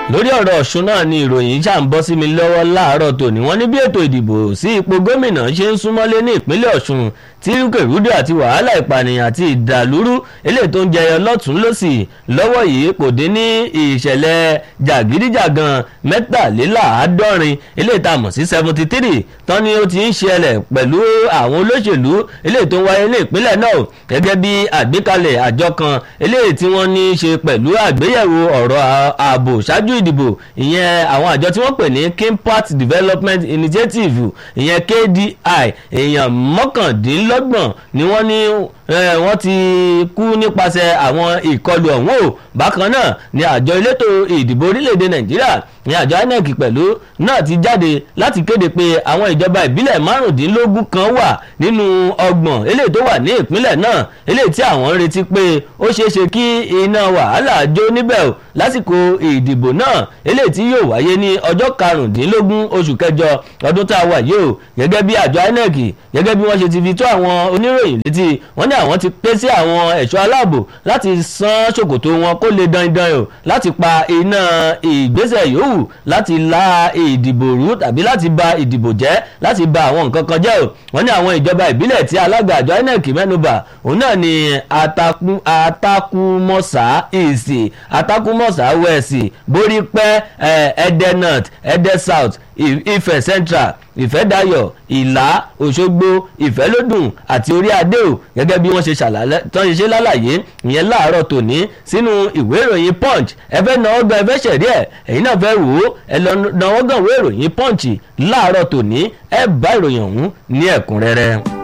lórí ọ̀rọ̀ ọ̀ṣun náà ni ìròyìn ṣà ń bọ́ sí mi lọ́wọ́ láàárọ̀ tòní wọ́n ní bí ètò ìdìbò sí ipò gómìnà ṣe ń súnmọ́lé ní ìpínlẹ̀ ọ̀ṣun tí rúkèrúdò àti wàhálà ìpànìyàn àti ìdàlúrú eléyìí tó ń jẹyọ lọ́tún lọ́sì lọ́wọ́ yìí kò dín ní ìṣẹ̀lẹ̀ jàgídíjàgan mẹ́tàléláàádọ́rin eléyìí tá a mọ̀ sí seventy three tán ni ó ti ń ṣẹlẹ̀ pẹ̀lú àwọn olóṣèlú eléyìí tó ń wáyé ní ìpínlẹ̀ náà gẹ́gẹ́ bí àgbékalẹ̀ àjọ kan eléyìí tí wọ́n ní í ṣe pẹ̀lú àgbéyẹ̀wò ọ̀rọ̀ ààbò ṣáájú ìdìbò ìyẹn àwọn àjọ tí wọ́n pè ní kimpat development initiative ìyẹn kdi èèyàn mọ́kàndínlọ́gbọ̀n ni wọ́n ní wọ́n ti kú nípasẹ̀ àwọn ìkọlù ọ̀hún o bákan náà ni àjọ elétò ìdìbò orílẹ̀-èdè nàìjíríà ní àjọ inec pẹ̀lú náà ti jáde láti kéde pé àwọn ìjọba ìbílẹ̀ márùndínlógún kan wà nínú ọgbọ̀n eléyìí tó wà ní ìpínlẹ̀ náà eléyìí tí àwọn ń retí pé ó ṣeéṣe kí iná wàhálà jó níbẹ̀ o lásìkò ìdìbò náà eléyìí tí yóò wáyé ní ọjọ́ karùndínlógún oṣù kẹjọ ọdún tá a wà yìí o gẹ́gẹ́ bí àjọ inec gẹ́gẹ́ bí wọ́n ṣe ti fi tó àwọn oníròyìn létí wọ́n ní àwọn ti pé sí àwọn ẹ̀ṣọ́ aláàbò láti san ṣòkòtò wọn kó lè dandan o láti pa iná ìgbésẹ̀ yòówù láti la ìdìbò rú tàbí láti ba ìdìbò jẹ́ láti ba àwọn nǹkan kan jẹ́ o wọ́n ní àwọn ìjọba ìbílẹ̀ tí alága àjọ inec mẹ́nuba òun náà ni atakumọ́sá ìsì atakumọ́sá wẹ̀sì borípẹ́ ẹ̀ẹ́dẹ́ north ẹ̀ẹ́dẹ́ south ifẹ̀ central ìfẹ́dayọ̀ ìlà òṣogbo ìfẹ́lódùn àti orí adé o gẹ́gẹ́ bí wọ́n ṣe ṣe lálàyé ìyẹn láàárọ̀ tòní sínú ìwé ìròyìn punch ẹ fẹ́ náwó gan ẹ fẹ́ ṣẹ̀rí ẹ̀ ẹ̀yin náà fẹ́ wò ó ẹ lọ náwó gan ìwé ìròyìn punch láàárọ̀ tòní ẹ bá ìròyìn ọ̀hún ní ẹ̀kúnrẹ́rẹ́.